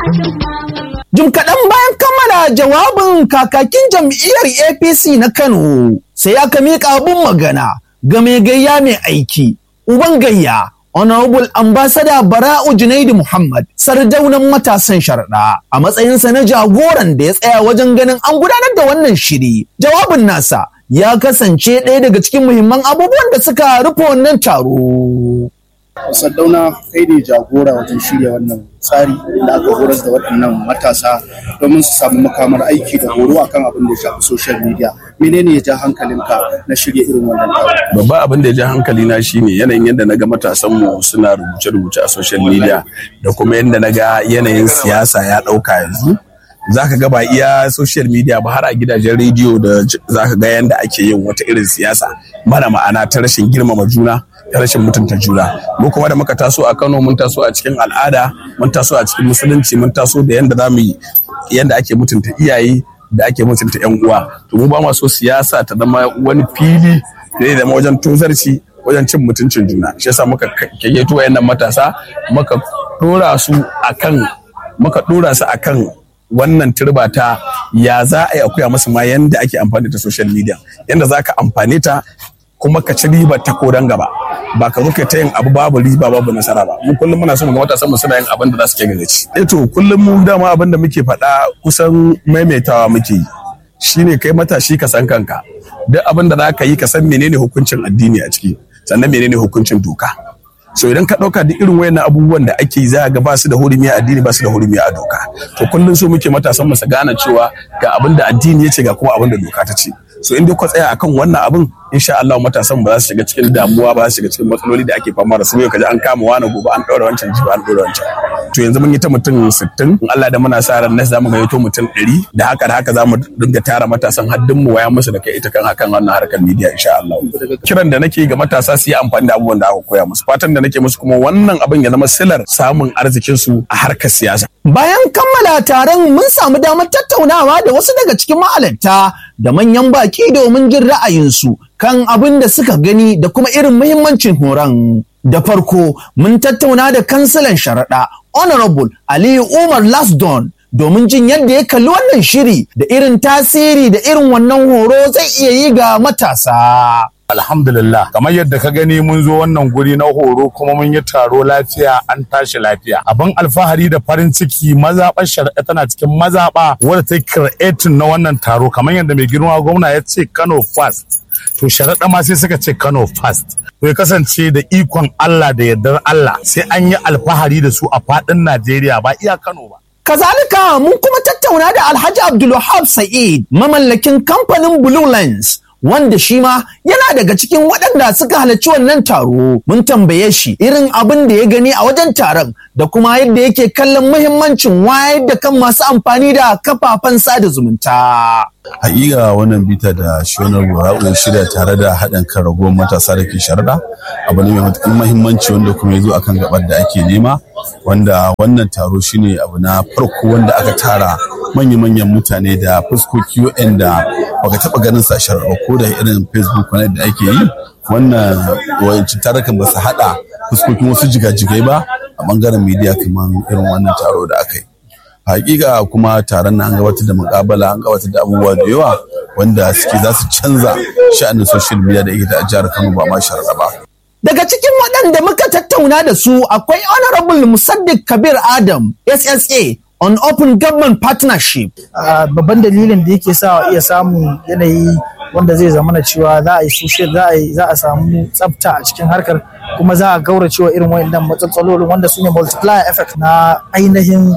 Jim kaɗan bayan kammala jawabin kakakin jam'iyyar APC na Kano sai aka miƙa abin magana ga mai gayya mai aiki, uban gayya, Honorable Ambassador Bara'u Junaidu Muhammad, sardaunan matasan sharaɗa a matsayinsa na jagoran da ya tsaya wajen ganin an gudanar da wannan shiri. Jawabin nasa ya kasance ɗaya daga cikin muhimman abubuwan da suka rufe wannan taro. Saddauna kai ne jagora wajen shirya wannan tsari da aka horar da waɗannan matasa domin su samu makamar aiki da horo akan abin da ya shafi social media. Menene ya ja hankalinka na shirya irin wannan taro? Babban abin da ya ja hankali na shine yanayin yadda na ga matasan mu suna rubuce-rubuce a social media da kuma yadda na ga yanayin siyasa ya ɗauka yanzu. za ka ga ba iya social media ba har a gidajen rediyo da za ka ga yadda ake yin wata irin siyasa mara ma'ana ta rashin girmama juna ta rashin mutunta juna mu kuma da muka taso a kano mun taso a cikin al'ada mun taso a cikin musulunci mun taso da yadda za mu yi yadda ake mutunta iyaye da ake mutunta yan uwa to mu ba ma so siyasa ta zama wani fili da ya zama wajen tozarci wajen cin mutuncin juna shi yasa muka kayyato wayannan matasa muka dora su akan muka dora su akan wannan turba ta ya za a yi akuya masu ma yanda ake amfani da social media yanda za ka amfane ta kuma ka ci riba ta kodan gaba ba ka zo ta yin abu babu riba babu nasara ba mu kullum muna so mu ga matasan mu suna yin abin da za su ke gaci eh to kullum mu dama abin da muke faɗa kusan maimaitawa muke yi shine kai matashi ka san kanka duk abin da za ka yi ka san menene hukuncin addini a ciki sannan menene hukuncin doka so idan ka ɗauka duk irin wayannan abubuwan da ake yi za ga ba su da hurumi a addini ba su da hurumi a doka to kullum so muke matasan mu su gane cewa ga abin da addini ya ce ga kuma abin da doka ta ce so in dai ku tsaya akan wannan abin insha Allah matasan ba za su shiga cikin damuwa ba za su shiga cikin matsaloli da ake fama da su yau kaji an kama wani gobe an ɗaura wancan jiba an ɗaura wancan to yanzu mun yi ta mutum 60 in Allah da muna sa ran na zamu ga yato mutum 100 da haka da haka zamu dinga tara matasan haddin mu waya musu da kai ita kan hakan wannan harkar media insha Allah kiran da nake ga matasa su yi amfani da abubuwan da aka koya musu fatan da nake musu kuma wannan abin ya zama silar samun arzikin su a harkar siyasa Bayan kammala taron mun samu damar tattaunawa da wasu daga cikin ma'alarta da manyan baki domin jin ra'ayinsu kan abin da suka gani da kuma irin muhimmancin horon. Da farko mun tattauna da kansilan sharaɗa Honorable Aliyu Umar Lasdon domin jin yadda ya kalli wannan shiri da irin tasiri da irin wannan horo zai iya yi ga matasa. Alhamdulillah kamar yadda ka gani mun zo wannan guri na horo kuma mun yi taro lafiya an tashi lafiya abin alfahari da farin ciki mazaɓar shari'a tana cikin mazaɓa wadda ta creating na wannan taro kamar yadda mai girma gwamna ya ce Kano fast to sharaɗa ma sai suka ce Kano fast to ya kasance da ikon Allah da yardar Allah sai an yi alfahari da su a faɗin Najeriya ba iya Kano ba Kazalika mun kuma tattauna da Alhaji Abdulwahab Sa'id mamallakin kamfanin Blue Lens wanda shi ma yana daga cikin waɗanda suka halarci wannan taro mun tambaye shi irin abin da ya gani a wajen taron da kuma yadda yake kallon muhimmancin wayar da kan masu amfani da kafafen sada zumunta. Hakika wannan bita da shonar Bura'u shirya tare da haɗin kan ragowar matasa da ke sharaɗa abu ne mai matuƙar muhimmanci wanda kuma ya zo akan gabar da ake nema wanda wannan taro shine abu na farko wanda aka tara manya-manyan mutane da fuskoki waɗanda baka taɓa ganin sa sharaɗa ko da irin facebook wani da ake yi wannan wayancin tarukan ba su haɗa fuskokin wasu jigajigai ba a ɓangaren media kamar irin wannan taro da aka yi. hakika kuma taron na an gabatar da mukabala an gabatar da abubuwa da yawa wanda suke za su canza sha'anin social media da ita a jihar Kano ba ma sharaɗa ba. Daga cikin waɗanda muka tattauna da su akwai Honorable Musaddiq Kabir Adam SSA on Open Government Partnership. Babban dalilin da yake sa iya samun yanayi wanda zai zama na cewa za a yi social za a yi za a samu tsafta a cikin harkar kuma za a gaura cewa irin wayannan matsalolin wanda su ne multiplier effect na ainihin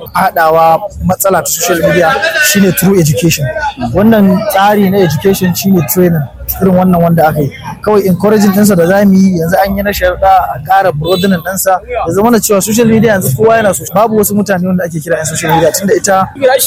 haɗawa matsala ta social media shine through education wannan tsari na education shine training irin wannan wanda aka yi kawai encouraging ɗinsa da za mu yi yanzu an yi na sharɗa a ƙara broadening ɗinsa ya zama na cewa social media yanzu kowa yana so babu wasu mutane wanda ake kira 'yan social media tunda ita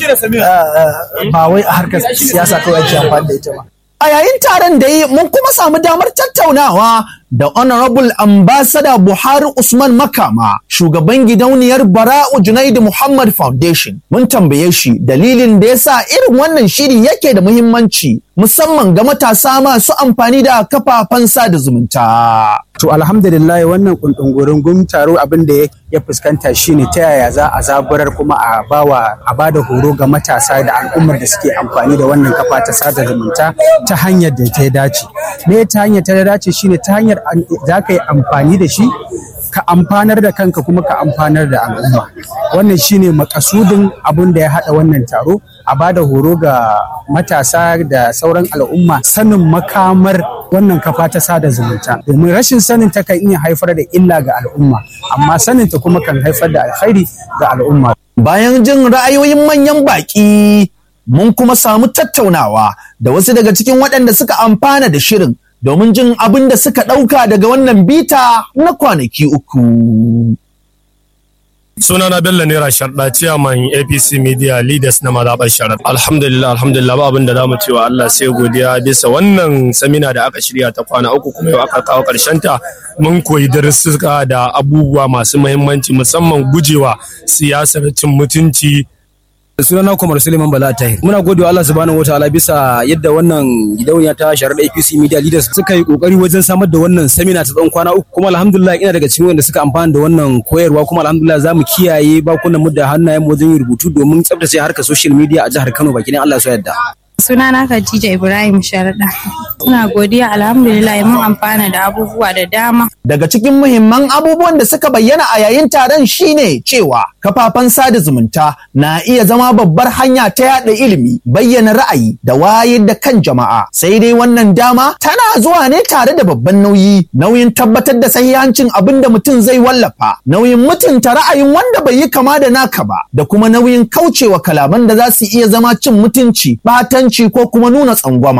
ba wai a harkar siyasa kawai ake amfani da ita ba A yayin taron da yi mun kuma samu damar tattaunawa da Honorable Ambassador Buhari Usman Makama, shugaban gidauniyar Bara'u Junaidu Muhammad Foundation. Mun tambaye shi dalilin da ya sa irin wannan shiri yake da muhimmanci musamman ga matasa masu amfani da kafafen sada zumunta. To alhamdulillah wannan kundungurin taro abin da ya fuskanta shine ta yaya za a zaburar kuma a bawa a bada horo ga matasa da al'ummar da suke amfani da wannan kafa ta sada zumunta ta hanyar da ta dace. Me ta hanyar ta dace shine ta hanyar za ka yi amfani da shi ka amfanar da kanka kuma ka amfanar da al'umma. Wannan shine makasudin abin da ya haɗa wannan taro a bada horo ga matasa da sauran al'umma sanin makamar wannan kafa ta sada zumunta domin rashin sanin ta kan iya haifar da illa ga al'umma amma sanin ta kuma kan haifar da alkhairi ga al'umma bayan jin ra'ayoyin manyan baƙi mun kuma samu tattaunawa da wasu daga cikin waɗanda suka amfana da shirin domin jin abin da suka ɗauka daga wannan bita na kwanaki uku. sunana bello naira sharda chairman apc media leaders na mazaɓar sharar alhamdulillah alhamdulillah ba abin da za mu cewa allah sai godiya bisa wannan samina da aka shirya ta kwana uku kuma yau aka kawo karshen ta mun koyi darussuka da abubuwa masu muhimmanci musamman gujewa siyasar cin mutunci sunana Kumar Suleiman Bala Tahir. Muna gode wa Allah subhanahu wataala bisa yadda wannan gidauniya ta sharar APC Media Leaders suka yi kokari wajen samar da wannan samina ta tsawon kwana uku kuma alhamdulillah ina daga cikin wanda suka amfana da wannan koyarwa kuma alhamdulillah za mu kiyaye bakunan mu da hannayen mu wajen yin rubutu domin tsabtace harkar social media a jihar Kano baki Allah ya so yadda. sunana Khadija Ibrahim Sharda. Ina godiya alhamdulillah mun amfana da abubuwa da dama. Daga cikin muhimman abubuwan da suka bayyana a yayin taron shine cewa kafafen sada zumunta na iya zama babbar hanya ta yada ilimi, bayyana ra'ayi da wayar da kan jama'a. Sai dai wannan dama tana zuwa ne tare da babban nauyi, nauyin tabbatar da sahihancin abin da mutum zai wallafa, nauyin mutunta ra'ayin wanda bai yi kama da naka ba, da kuma nauyin kaucewa kalaman da za su iya zama cin mutunci, batan ko kuma nuna tsangwama.